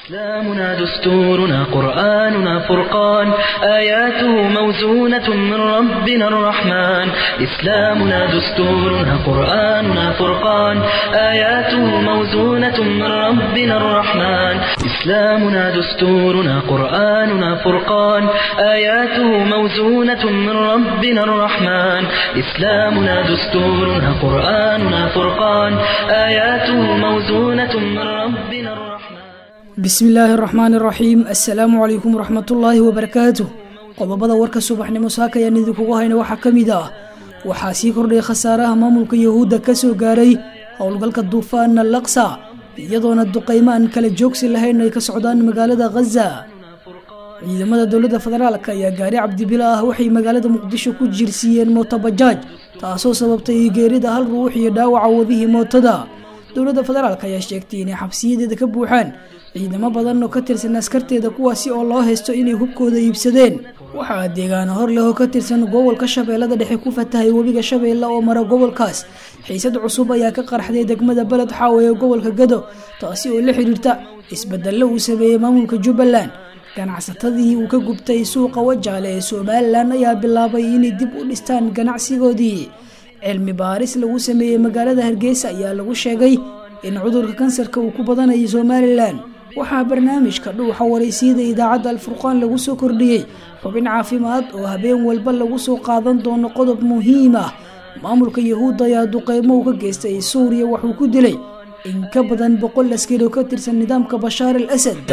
إسلامنا دستورنا قرآننا فرقان آياته موزونة من ربنا الرحمن إسلامنا دستورنا قرآننا فرقان آياته موزونة من ربنا الرحمن إسلامنا دستورنا قرآننا فرقان آياته موزونة من ربنا الرحمن إسلامنا دستورنا قرآننا فرقان آياته موزونة من ربنا الرحمن bismi illaahi araxmaan iraxiim assalaamu calaykum waraxmatullaahi wabarakaatu qodobada warka subaxnimo saaka ayaan idinkugu hayna waxaa ka mid ah waxaa sii kordhay khasaaraha maamulka yahuudda ka soo gaaray howlgalka duufaana laksa iyadoona duqaymo aan kala joogsi lahayn ay ka socdaan magaalada khaza ciidamada dowladda federaalk ayaa gaari cabdibila ah waxay magaalada muqdisho ku jirsiiyeen mootobajaaj taasoo sababtay geerida hal ruux iyo dhaawaca wadihii mootada dowladda federaalk ayaa sheegtay inay xabsiyadeeda ka buuxaan ciidamo badan oo ka tirsan askarteeda kuwaasi oo loo haysto inay hubkooda iibsadeen waxaa deegaano hor leh oo ka tirsan gobolka shabeellada dhexe ku fatahay webiga shabeelle oo mara gobolkaas xiisad cusub ayaa ka qarxday degmada beled xaawe ee gobolka gado taasi oo la xiriirta isbedello uu sameeyey maamulka jubbaland ganacsatadii uu ka gubtay suuqa wajaale ee somalilan ayaa bilaabay inay dib u dhistaan ganacsigoodii cilmi baaris lagu sameeyey magaalada hargeysa ayaa lagu sheegay in cudurka kansarka uu ku badanayo somalilan waxaa barnaamijka dhuuxa waraysiyada idaacadda alfurqaan lagu soo kordhiyey xubin caafimaad oo habeen walba lagu soo qaadan doono qodob muhiim ah maamulka yahuudda ayaa duqeymo u ka geystay suuriya waxuu ku dilay in ka badan boqol askari oo ka tirsan nidaamka bashaar al asad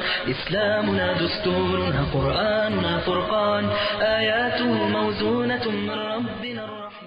إسلامنا دستورنا قرآننا فرقان آياته موزونة من ربنا الرحمن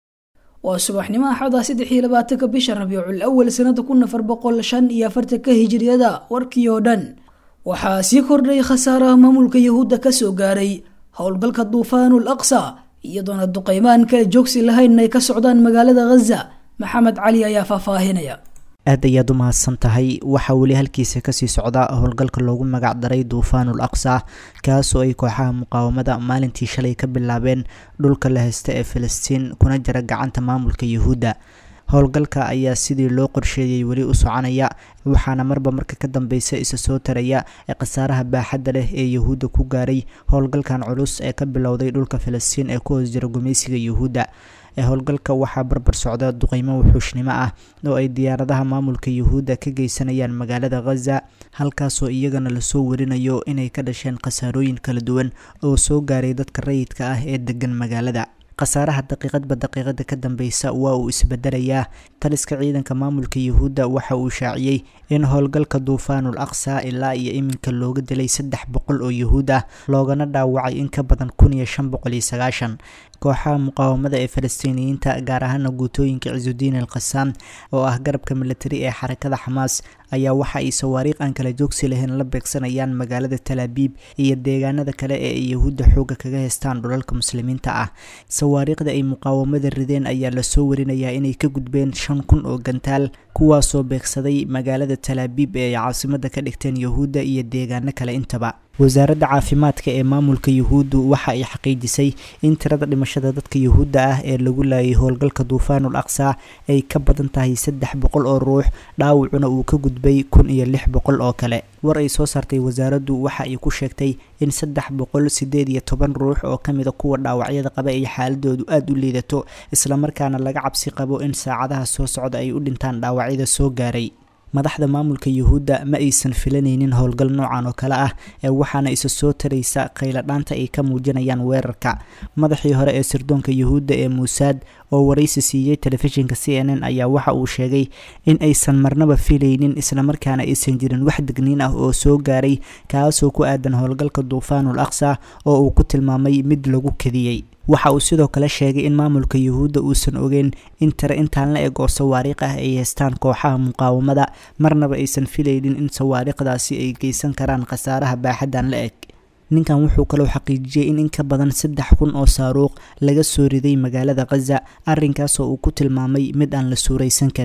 waa subaxnimo axada saddex iyo labaatanka bisha rabiicul awal sanada kun afar boqol shan iyo afartanka hijiriyada warkii oo dhan waxaa sii kordhay khasaaraha maamulka yahuudda kasoo gaaray howlgalka duufaanul aqsa iyadoona duqeymaan kala joogsi lahayn ay ka socdaan magaalada khaza maxamed cali ayaa faahfaahinaya aad ayaad u mahadsan tahay waxaa weli halkiisa kasii socda howlgalka loogu magac daray duufaanul aqsa kaasoo ay kooxaha muqaawamada maalintii shalay ka bilaabeen dhulka la haysta ee filistiin kuna jira gacanta maamulka yahuudda howlgalka ayaa sidii loo qorsheeyey weli u soconaya waxaana marba marka ka dambeysa isa soo taraya ee khasaaraha baaxadda leh ee yahuudda ku gaaray howlgalkan culus ee ka bilowday dhulka filistiin ee ku hoos jira gumaysiga yahuudda ee howlgalka waxaa barbar socda duqeymo wuxuushnimo ah oo ay diyaaradaha maamulka yahuudda ka geysanayaan magaalada khaza halkaasoo iyagana lasoo warinayo inay ka dhasheen khasaarooyin kala duwan oo soo gaaray dadka rayidka ah ee degan magaalada khasaaraha daqiiqadba daqiiqada ka dambeysa waa uu isbedelayaa taliska ciidanka maamulka yahuudda waxa uu shaaciyey in howlgalka duufaanul aqsa ilaa iyo iminka looga dilay saddex boqol oo yahuud ah loogana dhaawacay in ka badan kun iyo shan boqol iyo sagaashan kooxaha muqaawamada ee falastiiniyiinta gaar ahaana guutooyinka cisudiin al khasaam oo ah garabka militari ee xarakada xamaas ayaa waxa ay sawaariikh aan kala joogsi lahayn la beegsanayaan magaalada talaabiib iyo deegaanada kale ee ay yahuudda xooga kaga heystaan dhulalka muslimiinta ah sawaariikhda ay muqaawamada rideen ayaa lasoo warinayaa inay ka gudbeen shan kun oo gantaal kuwaasoo beegsaday magaalada talaabiib ee ay caasimada ka dhigteen yahuudda iyo deegaano kale intaba wasaaradda caafimaadka ee maamulka yahuuddu waxa ay xaqiijisay in tirada dhimashada dadka yahuudda ah ee lagu laayay howlgalka duufaanul aqsa ay ka badan tahay saddex boqol oo ruux dhaawacuna uu ka gudbay kun iyo lix boqol oo kale war ay soo saartay wasaaraddu waxa ay ku sheegtay in saddex boqol sideed iyo toban ruux oo kamida kuwa dhaawacyada qaba ay xaaladoodu aada u liidato islamarkaana laga cabsi qabo in saacadaha soo socda ay u dhintaan dhaawacyada soo gaaray madaxda maamulka yahuudda ma aysan filanaynin howlgal noocan oo kale ah ee waxaana isa soo taraysa khayladhaanta ay ka muujinayaan weerarka madaxii hore ee sirdoonka yahuudda ee muusaad oo waraysi siiyey telefishinka c n n ayaa waxa uu sheegay in aysan marnaba filaynin islamarkaana aysan jirin wax degniin ah oo soo gaaray kaasoo ku aadan howlgalka duufaanul aqsa oo uu ku tilmaamay mid lagu kadiyey waxa uu sidoo kale sheegay in maamulka yahuudda uusan ogeyn in tare intaan la eg oo sawaariikh ah ay haystaan kooxaha muqaawamada marnaba aysan filaynin in sawaariikhdaasi ay geysan karaan khasaaraha baaxaddan la eg ninkan wuxuu kaloo xaqiijiyey in in ka badan saddex kun oo saaruuq laga soo riday magaalada khaza arrinkaasoo uu ku tilmaamay mid aan la suuraysan karin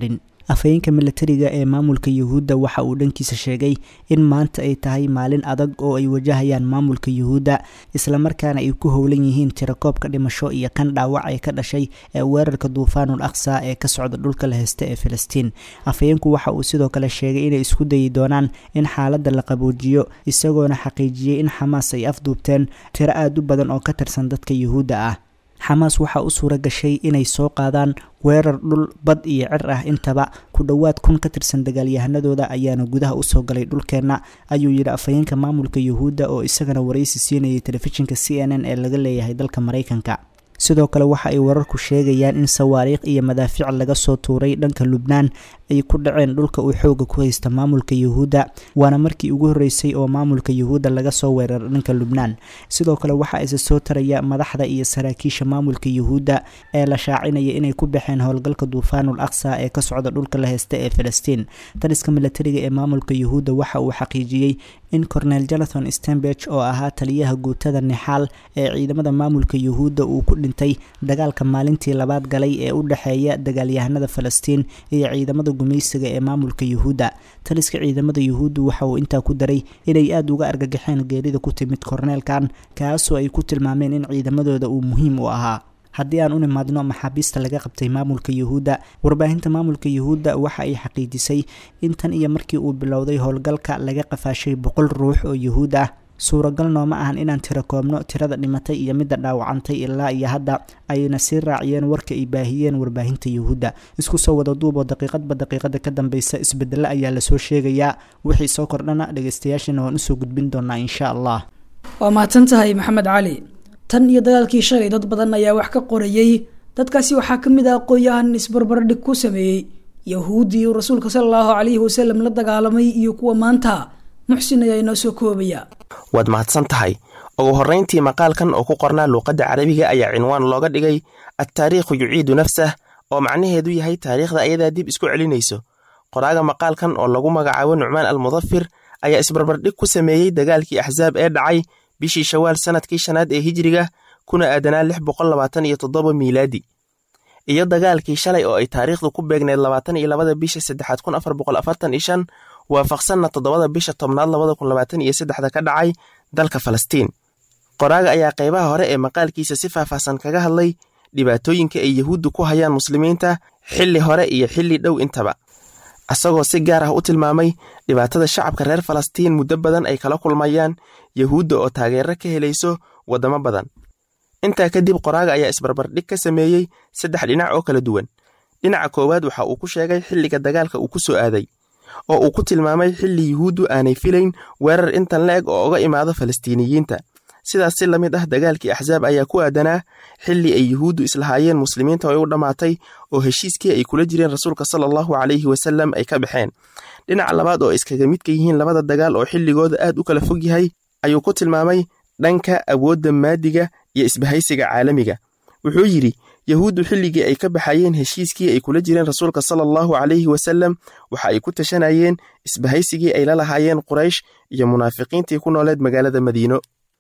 afhayeenka milatariga ee maamulka yuhuudda waxa uu dhankiisa sheegay in maanta ay tahay maalin adag oo ay wajahayaan maamulka yuhuudda islamarkaana ay ku howlan yihiin tirakoobka dhimasho iyo kan dhaawac ee ka dhashay ee weerarka duufaanul aqsa ee ka socda dhulka la heysta ee filistiin afhayeenku waxa uu sidoo kale sheegay inay isku dayi doonaan in xaaladda la qaboojiyo isagoona xaqiijiyey in xamaas ay afduubteen tiro aada u badan oo ka tirsan dadka yuhuudda ah xamaas waxaa u suura gashay inay soo qaadaan weerar dhul bad iyo cir ah intaba ku dhowaad kun ka tirsan dagaalyahanadooda ayaana gudaha usoo galay dhulkeenna ayuu yidhi afhayeenka maamulka yuhuudda oo isagana waraysi siinayay telefishinka c n n ee laga leeyahay dalka maraykanka sidoo kale waxa ay wararku sheegayaan in sawaariikh iyo madaafiic laga soo tuuray dhanka lubnaan ay ku dhaceen dhulka uu xooga ku haysta maamulka yuhuudda waana markii ugu horreysay oo maamulka yuhuudda laga soo weeraro dhanka lubnaan sidoo kale waxaa isa soo taraya madaxda iyo saraakiisha maamulka yuhuudda ee la shaacinaya inay ku baxeen howlgalka duufaanul aqsa ee ka socda dhulka la heysta ee filistiin taliska milatariga ee maamulka yuhuudda waxa uu xaqiijiyey in cornel jonathan stenberg oo ahaa taliyaha guutada nixaal ee ciidamada maamulka yuhuudda uu ku dhintay dagaalka maalintii labaad galay ee u dhexeeya dagaalyahanada falastiin iyo ciidamada gumaysiga ee maamulka yuhuudda taliska ciidamada yuhuudda waxa uu intaa ku daray inay aada uga argagaxeen geerida ku timid korneelkan kaasoo ay ku tilmaameen in ciidamadooda uu muhiim u ahaa haddii aan u nimaadno maxaabiista laga qabtay maamulka yuhuudda warbaahinta maamulka yuhuudda waxa ay xaqiijisay in tan iyo markii uu bilowday howlgalka laga qafaashay boqol ruux oo yuhuud ah suuragal nooma ahan inaan tiro koobno tirada dhimatay iyo midda dhaawacantay ilaa iyo hadda ayna sii raaciyeen warka ay baahiyeen warbaahinta yuhuudda isku soo wada duuboo daqiiqadba daqiiqada ka dambeysa isbedelo ayaa lasoo sheegayaa wixii soo kordhana dhegeystayaashana waan usoo gudbin doonaa insha allah waa mahadsan tahay maxamed cali tan iyo dagaalkii shalay dad badan ayaa wax ka qorayey dadkaasi waxaa ka mid ah aqoon-yahan isbarbardhig ku sameeyey yahuuddii uu rasuulka sala allahu calayhi wasalam la dagaalamay iyo kuwa maanta muxsin ayaa inoo soo koobaya waad mahadsan tahay ugu horrayntii maqaalkan oo ku qornaa luuqadda carabiga ayaa cinwaan looga dhigay adtaariikhu yuciidu nafsah oo macnaheedu yahay taariikhda ayadaa dib isku celinayso qoraaga maqaalkan oo lagu magacaabo nucmaan almudafir ayaa isbarbardhig ku sameeyey dagaalkii axsaab ee dhacay bishii shawaal sannadkii shanaad ee hijiriga kuna aadanaa lix boqol labaatan iyo toddoba miilaadi iyo dagaalkii shalay oo ay taariikhdu ku beegneed labaatan iyo labada bisha saddexaad kun afar boqol afartan iyo shan waafaqsanna toddobada bisha tobnaad labada kun labaatan iyo saddexda ka dhacay dalka falastiin qoraaga ayaa qaybaha hore ee maqaalkiisa si faahfaahsan kaga hadlay dhibaatooyinka ay yahuuddu ku hayaan muslimiinta xilli hore iyo xilli dhow intaba isagoo si gaar ah u tilmaamay dhibaatada shacabka reer falastiin muddo badan ay kala kulmayaan yahuudda oo taageero ka helayso waddamo badan intaa kadib qoraaga ayaa isbarbardhig ka sameeyey saddex dhinac oo kala duwan dhinaca koowaad waxa uu ku sheegay xilliga dagaalka uu ku soo aaday oo uu ku tilmaamay xilli yuhuuddu aanay filayn weerar intan la eg oo uga imaado falastiiniyiinta sidaas si la mid ah dagaalkii axsaab ayaa ku aadanaa xilli ay yuhuuddu islahaayeen muslimiinta ay u dhammaatay oo heshiiskii ay kula jireen rasuulka sala allahu calayhi wasallam ay ka baxeen dhinaca labaad oo iskaga midka yihiin labada dagaal oo xilligooda aad u kala fog yahay ayuu ku tilmaamay dhanka awoodda maadiga iyo isbahaysiga caalamiga wuxuu yidhi yahuuddu xilligii ay ka baxayeen heshiiskii ay kula jireen rasuulka sala allahu calayhi wasallam waxa ay ku tashanayeen isbahaysigii ay la lahaayeen quraysh iyo munaafiqiintii ku nooleed magaalada madiino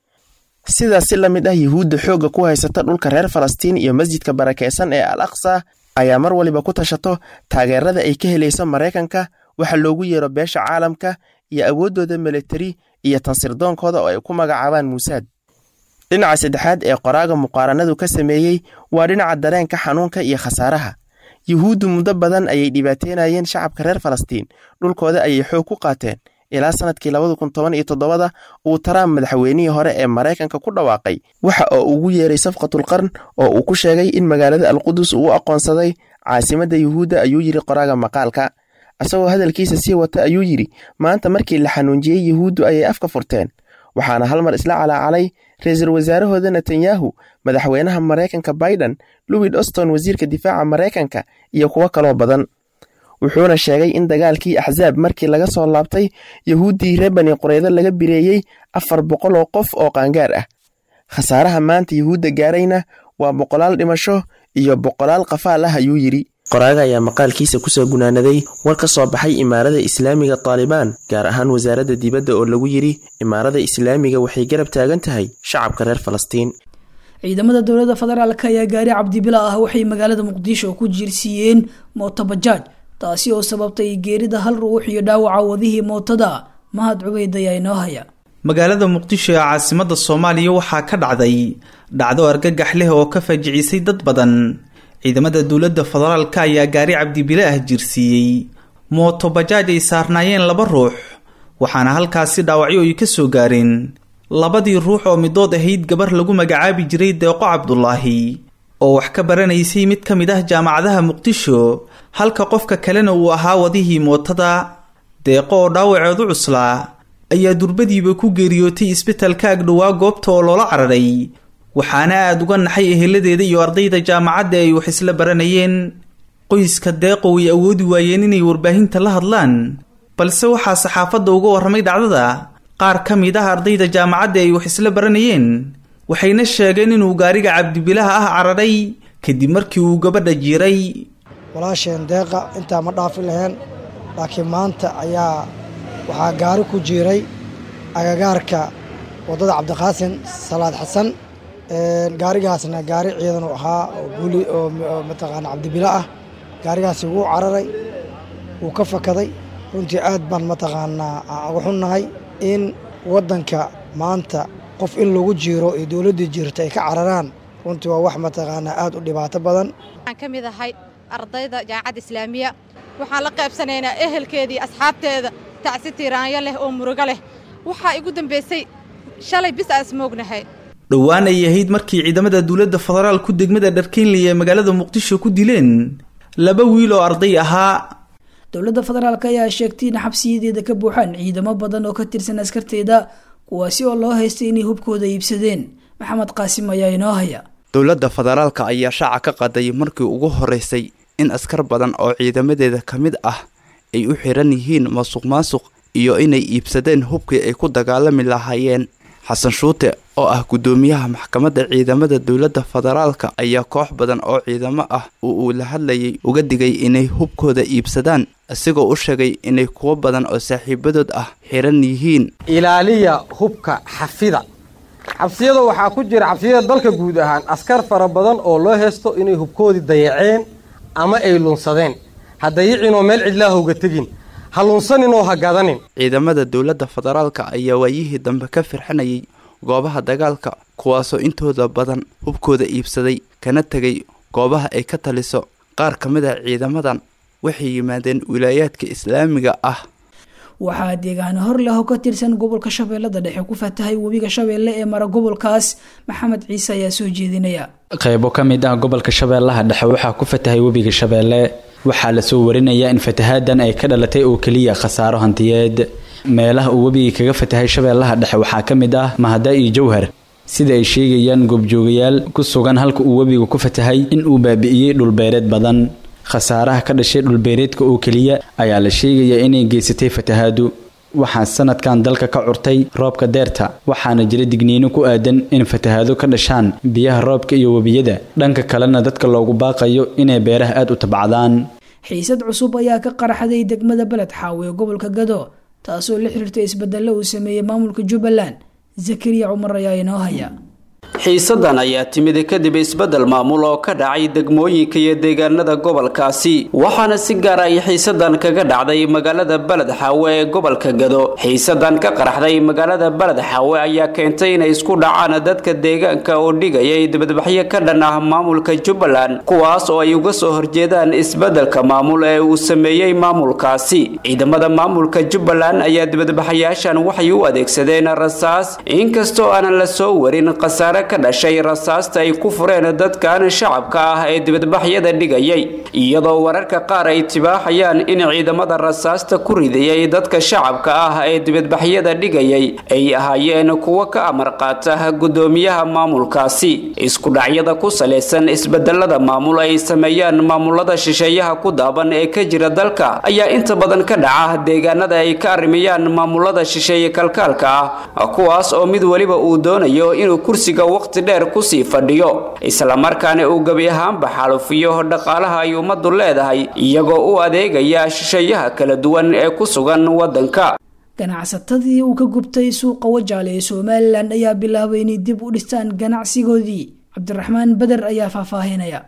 sidaas si la mid ah yuhuudda xoogga ku haysata dhulka reer falastiin iyo masjidka barakeysan ee al aqsa ayaa mar waliba ku tashato taageerada ay ka helayso maraykanka waxa loogu yeero beesha caalamka iyo awooddooda militari iyo tansirdoonkooda oo ay ku magacaabaan muusaad dhinaca saddexaad ee qoraaga muqaaranadu ka sameeyey waa dhinaca dareenka xanuunka iyo khasaaraha yuhuuddu muddo badan ayay dhibaateynayeen shacabka reer falastiin dhulkooda ayay xoog ku qaateen ilaa sannadkii labada kun toban iyo toddobada uu taraamp madaxweynihii hore ee maraykanka ku dhawaaqay waxa oo ugu yeeray safqatul qarn oo uu ku sheegay in magaalada alqudus uu u aqoonsaday caasimadda yuhuudda ayuu yidhi qoraaga maqaalka isagoo hadalkiisa sii wata ayuu yidhi maanta markii la xanuunjiyey yuhuuddu ayay afka furteen waxaana hal mar isla calaacalay ra-iisul wasaarahooda netanyahu madaxweynaha maraykanka biden louis oston wasiirka difaaca maraykanka iyo kuwo kaloo badan wuxuuna sheegay in dagaalkii axsaab markii laga soo laabtay yahuuddii reer bani qureydo laga bireeyey afar boqol oo qof oo qaangaar ah khasaaraha maanta yuhuudda gaarayna waa boqolaal dhimasho iyo boqolaal qafaal ah ayuu yidhi qoraaga ayaa maqaalkiisa kusoo gunaanaday war ka soo baxay imaarada islaamiga taalibaan gaar ahaan wasaaradda dibadda oo lagu yidhi imaarada islaamiga waxay garab taagan tahay shacabka reer falastiin ciidamada dowladda federaalk ayaa gaari cabdibila ah waxay magaalada muqdisho ku jiirsiiyeen mootobajaaj taasi oo sababtay geerida hal ruux iyo dhaawaca wadihii mootada mahad cubeyd ayaa inoo haya magaalada muqdisho ee caasimada soomaaliya waxaa ka dhacday dhacdo argagax leh oo ka faajicisay dad badan ciidamada dowladda federaalka ayaa gaari cabdibile ah jirsiiyey mooto bajaaj ay saarnaayeen laba ruux waxaana halkaasi dhaawacyo ay ka soo gaareen labadii ruux oo midood ahayd gabar lagu magacaabi jiray deeqo cabdulaahi oo wax ka baranaysay mid ka mid ah jaamacadaha muqdisho halka qofka kalena uu ahaa wadihii mootada deeqo oo dhaawaceedu cuslaa ayaa durbadiiba ku geeriyootay isbitalka agdhowaa goobta oo loola cararay waxaana aada uga naxay eheladeeda iyo ardayda jaamacadda ay wax isla baranayeen qoyska deeqo way awoodi waayeen inay warbaahinta la hadlaan balse waxaa saxaafadda uga warramay dhacdada qaar ka mid ah ardayda jaamacadda ay wax isla baranayeen waxayna sheegeen inuu gaariga cabdibilaha ah cararay kadib markii uu gabadha jiiray walaasheen deeqa intaa ma dhaafi lahayn laakiin maanta ayaa waxaa gaari ku jiiray agagaarka waddada cabdiqaasin salaad xasan gaarigaasna gaari ciidan u ahaa oo guli oo mataqaana cabdibilo ah gaarigaasi wuu cararay wuu ka fakaday runtii aad baan mataqaanaa uga xunnahay in waddanka maanta qof in lagu jiiro iyo dowladdii jirta ay ka cararaan runtii waa wax mataqaanaa aad u dhibaato badan waxaan ka mid ahay ardayda jaamacadda islaamiya waxaan la qaybsanaynaa ehelkeedii asxaabteeda tacsi tiiraanyo leh oo murugo leh waxaa igu dambaysay shalay bis aan ismoognahay dhowaan ay ahayd markii ciidamada dowladda federaalku degmada dharkeynley ee magaalada muqdisho ku dileen laba wiil oo arday ahaa dowladda federaalk ayaa sheegtay in xabsiyadeeda ka buuxaan ciidamo badan oo ka tirsan askarteeda kuwaasi oo loo haystay inay hubkooda iibsadeen maxamed qaasim ayaa inoo haya dowladda federaalka ayaa shaaca ka qaday markii ugu horeysay in askar badan oo ciidamadeeda ka mid ah ay u xiran yihiin masuq maasuq iyo inay iibsadeen hubkii ay ku dagaalami lahaayeen xasan shuute oo ah guddoomiyaha maxkamadda ciidamada dowladda federaalka ayaa koox badan oo ciidamo ah oo uu la hadlayay uga digay inay hubkooda iibsadaan isagoo u sheegay inay kuwo badan oo saaxiibadood ah xiran yihiin ilaaliya hubka xafida xabsiyada waxaa ku jira xabsiyada dalka guud ahaan askar fara badan oo loo heesto inay hubkoodii dayaceen ama ay lunsadeen ha dayicinoo meel cidlaahowga tegin ha lunsaninoo ha gadanin ciidamada dowladda federaalka ayaa waayihii dambe ka firxinayay goobaha dagaalka kuwaasoo intooda badan hubkooda iibsaday kana tegay goobaha ay ka taliso qaar ka mid a ciidamadan waxay yimaadeen wilaayaadka islaamiga ah waxaa deegaano hor leh oo ka tirsan gobolka shabeellada dhexe ku fatahay webiga shabeelle ee mara gobolkaas maxamed ciise ayaa soo jeedinaya qaybo ka mid ah gobolka shabeellaha dhexe waxaa ku fatahay webiga shabeelle waxaa lasoo warinayaa in fatahaadan ay ka dhalatay oo keliya khasaaro hantiyeed meelaha uu webiga kaga fatahay shabeellaha dhexe waxaa ka mid ah mahada iyo jowhar sida ay sheegayaan goobjoogayaal ku sugan halka uu webiga ku fatahay in uu baabi'iyey dhulbeereed badan khasaaraha ka dhashay dhulbeereedka oo keliya ayaa la sheegayaa inay geysatay fatahaadu waxaa sanadkan dalka ka curtay roobka deerta waxaana jira digniino ku aadan in fatahaado ka dhashaan biyaha roobka iyo webiyada dhanka kalena dadka loogu baaqayo inay beeraha aad u tabcadaan xiisad cusub ayaa ka qaraxday degmada beled xaawe ee gobolka gado taasoo la xiriirtay isbedelo uu sameeyey maamulka jubbaland zakariya cumar ayaa inoo haya xiisadan ayaa timid kadib isbeddel maamul oo ka dhacay degmooyinka iyo deegaanada gobolkaasi waxaana si gaar ay xiisadan kaga dhacday magaalada beled xaawe ee gobolka gado xiisadan ka qaraxday magaalada beled xaawe ayaa keentay inay isku dhacaan dadka deegaanka oo dhigayay dibadbaxyo ka dhan ah maamulka jubbaland kuwaas oo ay uga soo horjeedaan isbeddelka maamul ee uu sameeyey maamulkaasi ciidamada maamulka jubbaland ayaa dibadbaxayaashan waxay u adeegsadeen rasaas inkastoo aanan la soo warin khasaare ka dhashay rasaasta ay ku fureen dadkan shacabka ah ee dibadbaxyada dhigayay iyadoo wararka qaar ay tibaaxayaan in ciidamada rasaasta ku ridayay dadka shacabka ah ee dibadbaxyada dhigayay ay ahaayeen kuwo ka amar qaata gudoomiyaha maamulkaasi isku dhacyada ku salaysan isbedelada maamul ay sameeyaan maamulada shisheeyaha ku daaban ee ka jira dalka ayaa inta badan ka dhaca deegaanada ay ka arrimayaan maamulada shisheeye kalkaalka ah kuwaas oo mid weliba uu doonayo inuu kursiga waqti dheer kusii fadhiyo islamarkaana uu gebi ahaanba xaalufiyo dhaqaalaha ay ummaddu leedahay iyagoo u adeegaya shisheeyaha kala duwan ee ku sugan waddanka ganacsatadii uu ka gubtay suuqa wajaale ee somalilan ayaa bilaabay inay dib u dhistaan ganacsigoodii cabdiraxmaan beder ayaa faahfaahinaya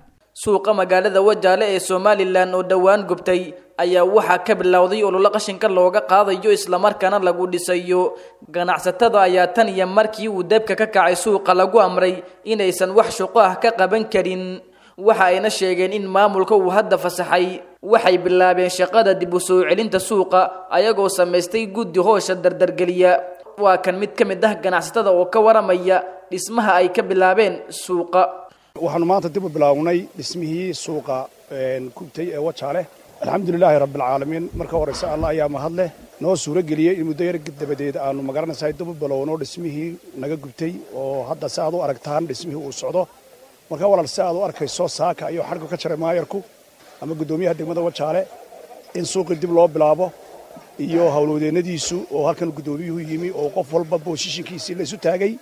suuqa magaalada wajaale ee somalilan oo dhowaan gubtay ayaa waxaa ka bilowday ololo qashinka looga qaadayo islamarkaana lagu dhisayo ganacsatada ayaa tan iyo markii uu debka ka kacay suuqa lagu amray inaysan wax shuqo ah ka qaban karin waxa ayna sheegeen in maamulka uu hadda fasaxay waxay bilaabeen shaqada dib u soo celinta suuqa ayagoo samaystay guddi hoosha dardargeliya waa kan mid ka mid ah ganacsatada oo ka waramaya dhismaha ay ka bilaabeen suuqa waxaanu maanta dib u bilaawnay dhismihii suuqa gubtay ee wajaale alxamdulilaahi rabbilcaalamiin marka horeyse alla ayaa mahad leh noo suuro geliyey in muddo yar dabadeed aanu magaranaysahay dib u bilowno dhismihii naga gubtay oo hadda si aad u aragtaan dhismihii uu socdo marka walaal si aad u arkayso saaka ayuu xadhku ka jaray maayarku ama guddoomiyaha degmada wajaale in suuqii dib loo bilaabo iyo howlwadeennadiisu oo halkan guddoomiyuhu yimi oo qof walba booshishinkiisii la isu taagay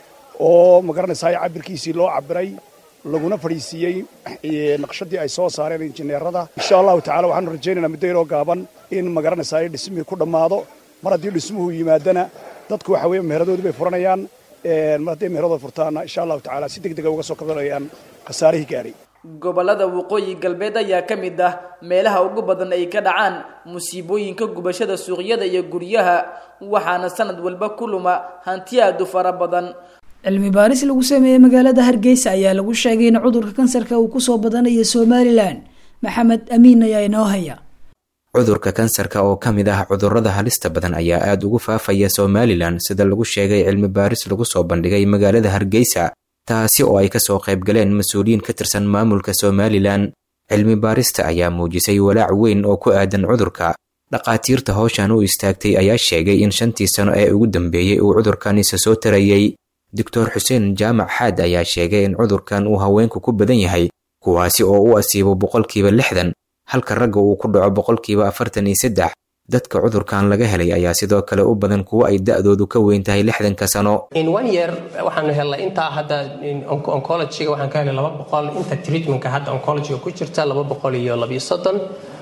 oo magaranaysaay cabirkiisii loo cabiray laguna fadhiisiiyey naqshadii ay soo saareen injineerada insha allahu tacala waxaanu rajaynaynaa muddo yaroo gaaban in magaranaysaay dhismihii ku dhammaado mar haddii dhismuhu yimaadana dadku waxa weeye meheradoodii bay furanayaan mar hadday meheradooda furtaana insha allahu tacala si deg dega uga soo kabanayaan khasaarihii gaadhay gobolada waqooyi galbeed ayaa ka mid ah meelaha ugu badan ay ka dhacaan musiibooyinka gubashada suuqyada iyo guryaha waxaana sanad walba ku luma hanti aad u fara badan cilmi baaris lagu sameeyey magaalada hargeysa ayaa lagu sheegay in cudurka kansarka uu kusoo badanayo somalilan maxamed amiin ayaa inoo haya cudurka kansarka oo ka mid ah cudurrada halista badan ayaa aada ugu faafaya somalilan sida lagu sheegay cilmi baaris lagu soo bandhigay magaalada hargeysa taasi oo ay kasoo qayb galeen mas-uuliyiin ka tirsan maamulka somalilan cilmi baarista ayaa muujisay walaac weyn oo ku aadan cudurka dhaqaatiirta howshan u istaagtay ayaa sheegay in shantii sano ee ugu dambeeyey uu cudurkanisa soo tarayey doctor xuseen jaamac xaad ayaa sheegay in cudurkan uu haweenku ku badan yahay kuwaasi oo u asiibo boqolkiiba lixdan halka ragga uu ku dhaco boqolkiiba afartan iyo saddex dadka cudurkan laga helay ayaa sidoo kale u badan kuwo ay da-doodu ka weyn tahay lixdanka sano in one year waxaanu helnay intaa hadda oncologyga waxaan ka helnay laba boqol inta treatmentka hadda oncologyga ku jirta laba boqol iyo labiyo soddon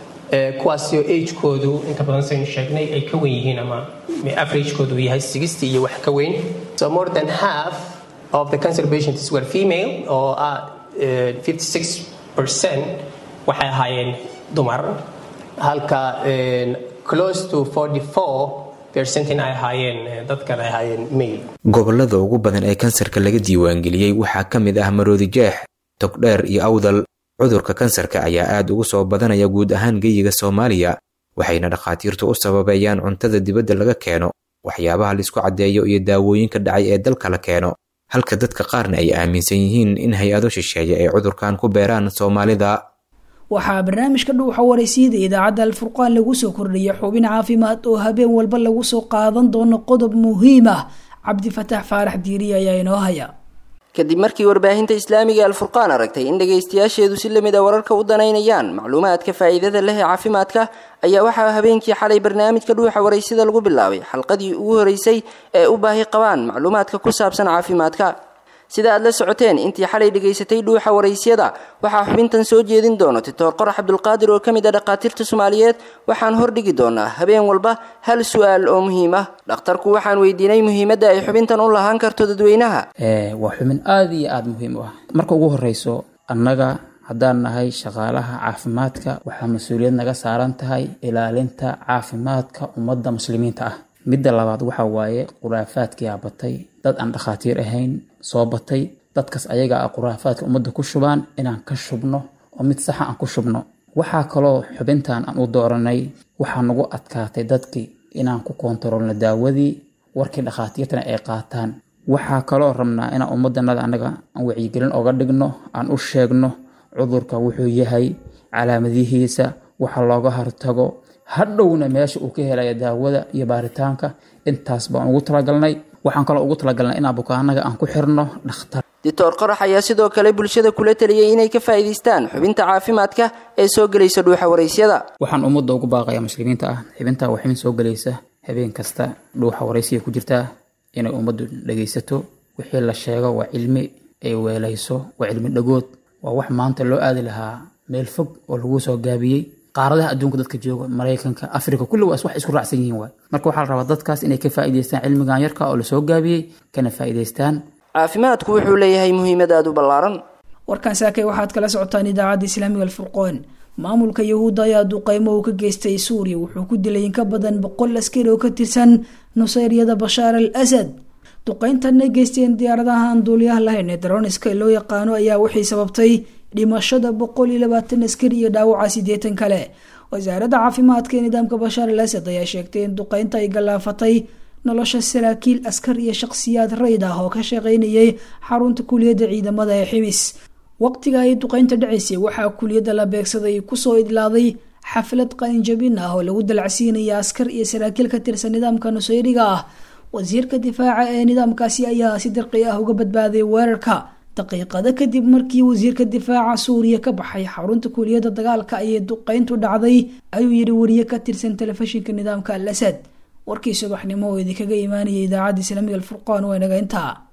kuwaasoo agekoodu inta badan saynu sheegnay ay ka wen yihiin ama averagekoodu uu yahay sixty iyo wax ka weyn so more than half of the cancer patients were female oo ah fifty six percent waxay ahaayeen dumar halka close to forty four percent in ay ahaayeen dadkan ay ahaayeen male gobolada ugu badan ee kansarka laga diiwaangeliyey waxaa ka mid ah maroodi jeex togdheer iyo awdal cudurka kansarka ayaa aad ugu soo badanaya guud ahaan geyiga soomaaliya waxayna dhakhaatiirtu u sababeeyaan cuntada dibadda laga keeno waxyaabaha laisku caddeeyo iyo daawooyinka dhacay ee dalka la keeno halka dadka qaarna ay aaminsan yihiin in hay-ado shisheeye ay cudurkan ku beeraan soomaalida waxaa barnaamijka dhuuxa waraysiida idaacadda alfurqaan lagu soo kordhiyay xubin caafimaad oo habeen walba lagu soo qaadan doono qodob muhiim ah cabdifataax faarax diiri ayaa inoo haya kadib markii warbaahinta islaamiga alfurqaan aragtay in dhagaystayaasheedu si lamid a wararka u danaynayaan macluumaadka faa'iidada leh ee caafimaadka ayaa waxaa habeenkii xalay barnaamijka dhuuxa waraysida lagu bilaabay xalqadii ugu horeysay ee u baahi qabaan macluumaadka ku saabsan caafimaadka sida aad la socoteen intii xalay dhegaysatay dhuuxa waraysyada waxaa xubintan soo jeedin doono titoor qorax cabdulqaadir oo ka mid a dhakhaatiirta soomaaliyeed waxaan hordhigi doonaa habeen walba hal su-aal oo muhiim ah dhakhtarku waxaan weydiinay muhiimadda ay xubintan u lahaan karto dadweynaha waa xubin aada iyo aada muhiim u ah marka ugu horeyso annaga haddaan nahay shaqaalaha caafimaadka waxaa mas-uuliyad naga saaran tahay ilaalinta caafimaadka ummadda muslimiinta ah midda labaad waxa waaye khuraafaadkiyaa batay dad aan dhakhaatiir ahayn soo batay dadkaas ayaga ah khuraafaadka ummadda ku shubaan inaan ka shubno oo mid saxa aan ku shubno waxaa kaloo xubintan aan u dooranay waxaa nagu adkaatay dadkii inaan ku koontaroolno daawadii warkii dhakhaatiirtana ay qaataan waxaa kaloo rabnaa inaan ummaddanada annaga aan wacyigelin oga dhigno aan u sheegno cudurka wuxuu yahay calaamadihiisa waxa looga hortago hadhowna meesha uu ka helaya daawada iyo baaritaanka intaas baan ugu talagalnay waxaan kaloo ugu talagalnay inaan bukaanaga aan ku xirno dhakhtar doctor qorax ayaa sidoo kale bulshada kula taliyey inay ka faa'iidaystaan xubinta caafimaadka ee soo gelaysa dhuuxa waraysyada waxaan ummadda ugu baaqayaa muslimiinta ah xibinta waa xibin soo gelaysa habeen kasta dhuuxa waraysiga ku jirtaa inay ummaddu dhegaysato wixii la sheego waa cilmi ay weelayso waa cilmi dhagood waa wax maanta loo aadi lahaa meel fog oo lagu soo gaabiyey qaaradaha adduunka dadka jooga maraykanka africa kulli waas wax isku raacsan yihiin waay marka waxaa la rabaa dadkaas inay ka faa'iidaystaan cilmigan yarka oo lasoo gaabiyey kana faa'iidaystaan caafimaadku wuxuu leeyahay muhiimad aada u ballaaran warkan saakay waxaad kala socotaan idaacadda islaamiga alfurqoon maamulka yahuudda ayaa duqeymo uu ka geystay suuriya wuxuu ku dilay in ka badan boqol askari oo ka tirsan nusayryada bashaar al asad duqeyntan ay geysteen diyaaradaha aan duuliyaha lahayn ee daroniska loo yaqaano ayaa waxay sababtay dhimashada boqol iyo labaatan askari iyo dhaawaca sideetan kale wasaaradda caafimaadka ee nidaamka bashaar al asad ayaa sheegtay in duqeynta ay gallaafatay nolosha saraakiil askar iyo shaqsiyaad rayd ah oo ka shaqeynayay xarunta kuliyadda ciidamada ee ximis waqtiga ay duqeynta dhacaysay waxaa kuliyadda la beegsaday kusoo idlaaday xaflad qalinjabin ah oo lagu dalacsiinaya askar iyo saraakiil ka tirsan nidaamka nusayriga ah wasiirka difaaca ee nidaamkaasi ayaa si dirqi ah uga badbaaday weerarka daqiiqado kadib markii wasiirka difaaca suuriya ka baxay xarunta kuliyadda dagaalka ayay duqeyntu dhacday ayuu yidhi wariye ka tirsan telefishinka nidaamka al asad warkii subaxnimo oo idinkaga imaanaya idaacadda islaamiga alfurqaan waa naga intaa